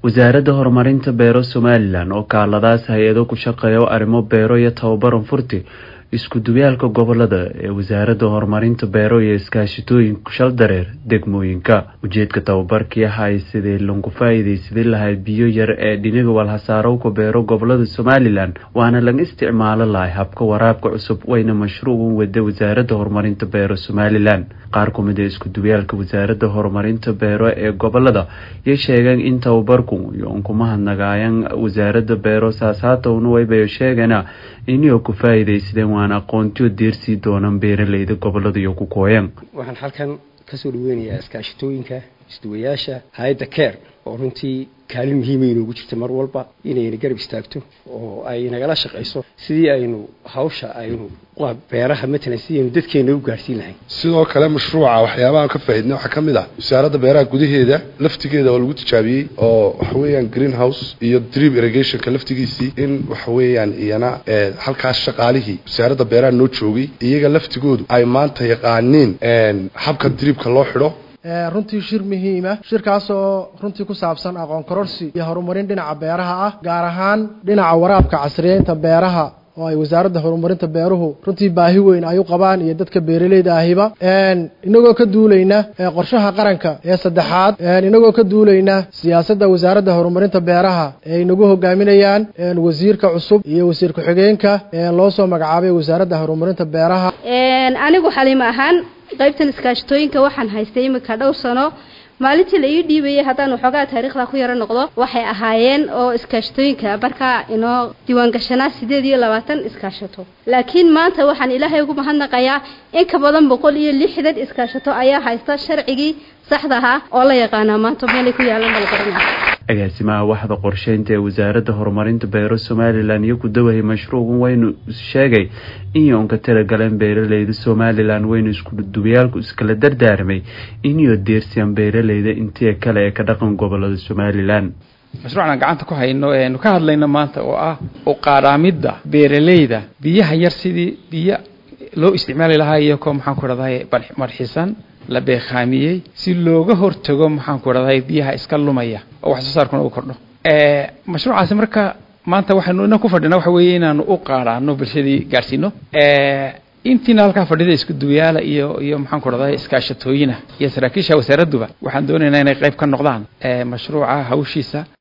wasaaradda horumarinta beero somalilan oo kaaladaas hay-ado ku shaqeeya arrimo beero iyo tababaran furti isku duwaalka gobolada ee wasaaradda horumarinta beero iyo iskaashitooyinka shal dareer degmooyinka ujeedka tababarkii ahay sidii lagu faa-iideysadin lahay biyo yar ee dhiniga walhasaarowka beero gobolada somalilan waana laga isticmaalo lahay habka waraabka cusub wayna mashruucan wada wasaaradda horumarinta beero somalilan qaar kumid ee isku duwaalka wasaaradda horumarinta beero ee gobolada yay sheegeen in tababarku yoon kuma hadnagaayan wasaaradda beero saasaatowna waybayo sheegana inio ku faa-iideysadeen waana aqoontiyo deersii doonaan beeraleyda gobolada iyo ku kooyan waxaan halkan kasoo dhaweynayaa iskaashitooyinka isduwayaasha hay-adda care oo runtii kaalin muhiima inoogu jirta mar walba inayna garab istaagto oo ay nagala shaqayso sidii aynu hawsha aynu beeraha matalan sidii aynu dadkeena u gaarhsiin lahayn sidoo kale mashruuca waxyaabahaan ka faaidnay waxaa ka mid ah wasaaradda beeraha gudaheeda laftigeeda oo lagu tijaabiyey oo waxa weeyaan green house iyo drip irrigationka laftigiisii in waxa weeyaan iyana halkaas shaqaalihii wasaaradda beeraha noo joogay iyaga laftigoodu ay maanta yaqaaniin habka dribka loo xidho runtii shir muhiima shirkaasoo runtii ku saabsan aqoon kororsi iyo horumarin dhinaca beeraha ah gaar ahaan dhinaca waraabka casriyeynta beeraha oo ay wasaaradda horumarinta beeruhu runtii baahi weyn ay u qabaan iyo dadka beeraleyda ahiba inagoo ka duulayna qorshaha qaranka ee saddexaad inagoo ka duulayna siyaasadda wasaaradda horumarinta beeraha ee inagu hogaaminayaan wasiirka cusub iyo wasiir ku-xigeenka loo soo magacaabay wasaaradda horumarinta beeraha anigu xaliimo ahaan qaybtan iskaashatooyinka waxaan haystay imika dhowr sano maalintii la ii dhiibayay haddaan waxoogaa taariikhda ku yaro noqdo waxay ahaayeen oo iskaashatooyinka markaa inoo diiwaangashanaa sideed iyo labaatan iskaashato laakiin maanta waxaan ilaahay ugu mahadnaqayaa in ka badan boqol iyo lixdan iskaashato ayaa haysta sharcigii saxda ahaa oo la yaqaanaa maanta meelay ku yaalan bala garanaya agaasimaha waxda qorsheynta ee wasaaradda horumarinta beero somalilan iyo ku dawahay mashruucan waynu sheegay in yoonka talagaleen beeraleyda somalilan waynu iskuduwayaalku iskala dardaarmay inyo deersiyaan beeraleyda intii kale ee ka dhaqan gobolada somalilan mashruucan aan gacanta ku hayno eanu ka hadlayno maanta oo ah u qaadhaamidda beeraleyda biyaha yar sidii biyo loo isticmaali lahaa iyakoo maxaan ku dhahday marxisan la beekhaamiyey si looga hortago maxaan ku dhahday biyaha iska lumaya oo wax soo saarkuna uu kordho mashruucaasi marka maanta waxaynu ina ku fadhina waxa weeye inaanu u qaadhaano bulshadii gaadhsiino intiina halkaa fadhida isku duwayaala iyo iyo maxaan ku dhahday iskaashatooyina iyo saraakiisha wasaaradduba waxaan doonaynaa inay qayb ka noqdaan mashruuca hawshiisa